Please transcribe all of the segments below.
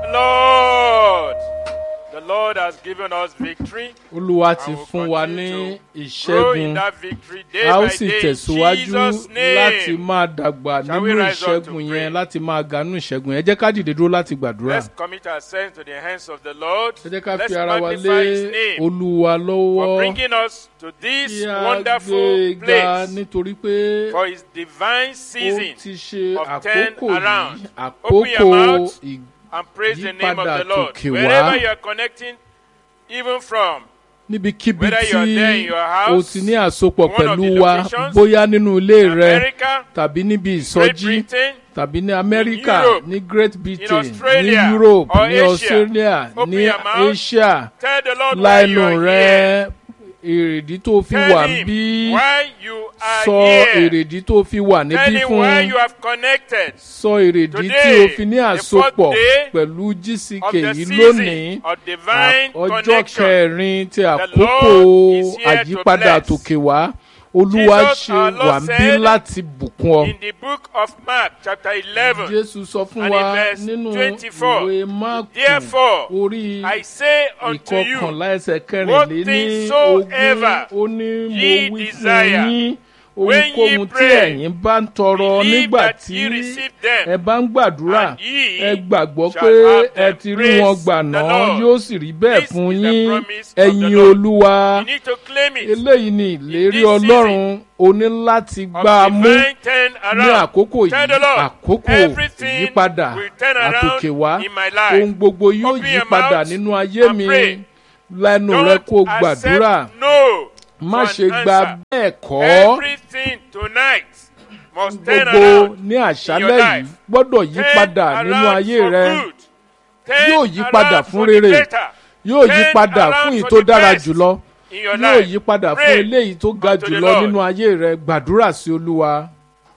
Lord. The Lord has given us victory. olúwa ti and will fún wa continue ní to Grow in ìṣẹ́gun that victory day a ó by sì day in tẹ̀síwájú Jesus' láti name. máa dàgbà Shall we nínú rise up to ìṣẹ́gun pray? yẹn láti máa ga nínú ìṣẹ́gun yẹn ẹ jẹ́ ká dìde dúró láti gbàdúrà Let's commit ourselves to the hands of the Lord. ẹ jẹ́ ká Let's fi ara wa magnify lé His name olúwa for lọ́wọ́ bringing us to this kí a wonderful gbé ga place nítorí pé for His divine ó season ti ṣe of àkókò turn yìí around. Open àkókò your mouth. ì- and praise the name of Yípadà the Lord. tòkè wá. Wherever you are connecting, even from, níbikíbi Whether tí you are there in your o house, ti ní àsopọ̀ one of pẹ̀lú the wa locations, bóyá nínú ilé rẹ America, tàbí níbi Great ìsọjí Britain, tàbí ní amẹ́ríkà Europe, ní great britain ní Australia, europe or ní Asia. australia Open ní your mouth. asia tell the Lord why you láìnù are rẹ here. èrèdí tó fi Tell wà him bí why you are sọ here. èrèdí tó fi wà Tell níbí him fún why you have connected sọ èrèdí tí Today, o fi ní the fourth àsopọ̀ day pẹ̀lú of gck the yìí season lónìí of divine ọjọ́ connection. kẹrin ti Lord àkókò is here to àyípadà bless. tòkè wá olúwa Jesus, ṣe our Lord wà ń bí said láti bùkún ọ. In the book of Mark, chapter 11, jésù sọ fún and wa in verse nínú 24, ìwé máàkù Therefore, orí I say unto you, ìkọkànlá ẹsẹ̀ what kẹrìnléní things ogún soever ó ní mo ye wí desire, fún yín when ye ohunkóhun tí pray, ẹ̀yin bá ń tọrọ believe nígbà that tí ye receive ẹ them, bá ń gbàdúrà and ye ẹ gbàgbọ́ shall pé have ẹ them. ti rí Praise wọn gbà the náà Lord. yóò sì rí bẹ́ẹ̀ This fún is the yín promise of the ẹ̀yin Lord. olúwa you need to claim it. eléyìí ni ìlérí this ọlọ́run o ní láti Of gbá a mú divine turn ní around. àkókò Tell the yìí Lord, àkókò everything ìyípadà will turn around àtòkè wá in my life. ohun gbogbo yóò Open yí your padà mouth nínú ayé and mi pray. lẹ́nu rẹ Don't kó gbàdúrà accept no má for ṣe an gba answer. bẹ́ẹ̀ kọ́ Everything tonight must turn gbogbo around ní in your àṣálẹ́ yìí life. gbọ́dọ̀ yí Turn padà nínú around ayé for rẹ good. Turn Yóò yí padà around fún for the rere. better yóò yí Turn padà around fún èyí for tó the dára best jùlọ in your yóò life. yí padà fún Pray eléyìí tó ga unto the jùlọ Lord. nínú ayé rẹ gbàdúrà sí olúwa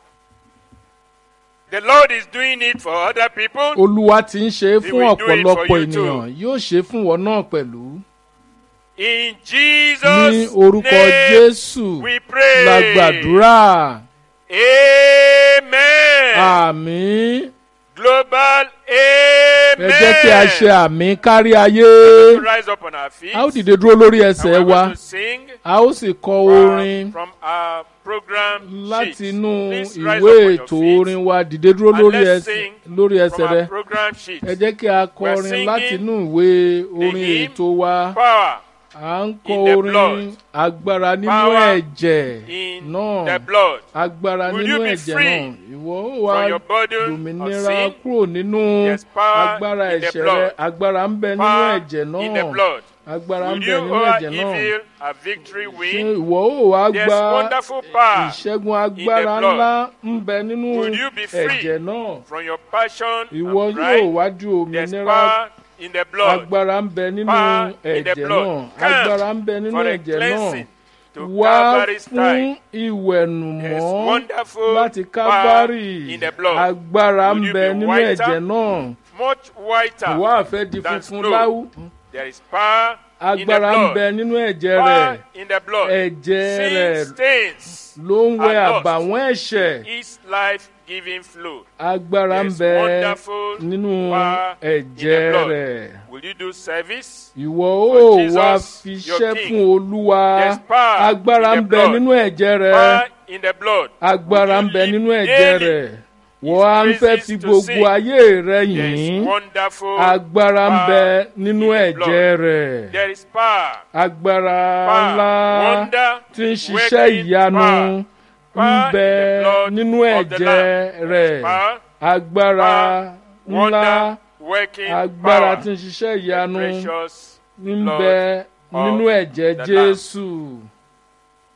The Lord is doing it for other people. olúwa ti ń ṣe é He fún will do it ọ̀pọ̀lọpọ̀ for you too. ènìyàn yóò ṣe é fún wọn náà pẹ̀lú In ní Jesus' orúkọ name jésù we pray. la gbàdúrà Amen. àmín Global ẹ amen. jẹ́ kí a ṣe àmín kárí ayé To rise up on our feet. a ó dìde dúró lórí And ẹsẹ̀ we're wa going to sing a ó sì kọ from, orin from our program láti sheet. inú Please rise ìwé up on your ètò feet orin wa dìde dúró and lórí let's ẹsẹ̀ sing lórí ẹsẹ̀ from rẹ our program sheet. ẹ jẹ́ kí a We're kọrin singing láti inú ìwé orin hymn ètò wa Power à ń kọ in the orin blood. agbára nínú Power ẹ̀jẹ̀ in náà the blood. agbára Will nínú you be ẹ̀jẹ̀ free náà ìwọ ó wá from your burden of dòmìnira sin. kúrò nínú There's power agbára in the ẹ̀ṣẹ̀ blood. rẹ agbára ń bẹ nínú Power ẹ̀jẹ̀ in the náà blood. agbára ń Will bẹ you nínú over ẹ̀jẹ̀ náà evil a victory ṣé win? ìwọ ó wá There's gba wonderful power ìṣẹ́gun agbára blood. ńlá ń bẹ nínú Will you be free ẹ̀jẹ̀ náà from your passion ìwọ and yóò pride. wá ju There's òmìnira power in the blood agbára ń bẹ nínú Power in the ẹ̀jẹ̀ blood. náà Come agbára ń bẹ nínú for a ẹ̀jẹ̀ náà cleansing to wá Calvary's fún time. There's ìwẹ̀nùmọ́ wonderful láti power kábárì in the blood. agbára Will ń you bẹ be nínú whiter? ẹ̀jẹ̀ náà Much whiter. ìwọ àfẹ́ di than funfun snow. láwù There is power in the agbára ń blood. bẹ nínú ẹ̀jẹ̀ Power rẹ̀ in the blood. ẹ̀jẹ̀ Sin rẹ̀ stains ló ń wẹ are lost. àbàwọ́n ẹ̀ṣẹ̀ His life-giving flow. agbára ń There's bẹ wonderful nínú power in ẹ̀jẹ̀ the blood. rẹ̀ Will you do service? ìwọ For ó Jesus, wá your fiṣẹ́ King. fún olúwa There's power agbára in ń the bẹ blood. nínú ẹ̀jẹ̀ rẹ̀ Power in the blood. agbára Will ń you bẹ live nínú ẹ̀jẹ̀ daily? rẹ̀ wọ́n á ń fẹ́ praises fi to gbogbo sing. ayé rẹ̀ There is yìn wonderful agbára ń bẹ power nínú in the ẹ̀jẹ̀ blood. rẹ̀ There is power. agbára Power. ńlá Wonder. tí ń ṣiṣẹ́ working ìyanu power. ń Power bẹ in the blood nínú of the ẹ̀jẹ̀ Lamb. There is rẹ̀ power. agbára Power. ńlá Wonder. Working agbára power. tí ń ṣiṣẹ́ The ìyanu precious ń blood bẹ nínú of ẹ̀jẹ̀ the Lamb. jésù